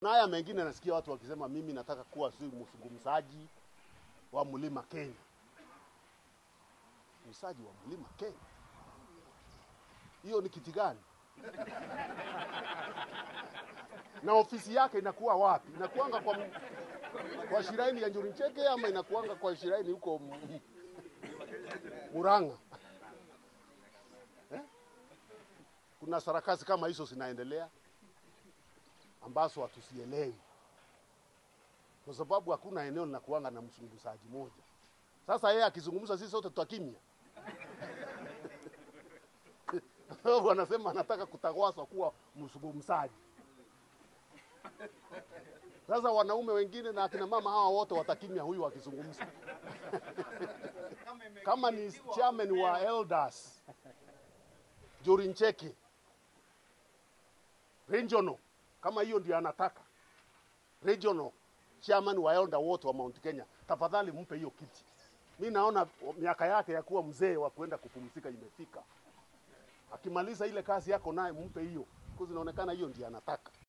Na haya mengine nasikia watu wakisema mimi nataka kuwa si mzungumzaji wa mlima Kenya. Msaji wa mlima Kenya, hiyo ni kiti gani? na ofisi yake inakuwa wapi? Inakuanga kwa, m- kwa shiraini ya Njuri Ncheke ama inakuanga kwa shiraini huko M- M- Murang'a eh? Kuna sarakasi kama hizo zinaendelea ambazo hatusielewi kwa sababu hakuna eneo linakuanga na mzungumzaji moja. Sasa yeye akizungumza, sisi sote tutakimya. Wanasema anataka kutawaswa kuwa mzungumzaji. Sasa wanaume wengine na akina mama hawa wote watakimya huyu akizungumza. Kama ni chairman wa elders Njuri Ncheke regional, kama hiyo ndio anataka regional chairman wa elder wote wa Mount Kenya, tafadhali mpe hiyo kiti. Mi naona miaka yake ya kuwa mzee wa kwenda kupumzika imefika. Akimaliza ile kazi yako naye mpe hiyo, kwa inaonekana hiyo ndio anataka.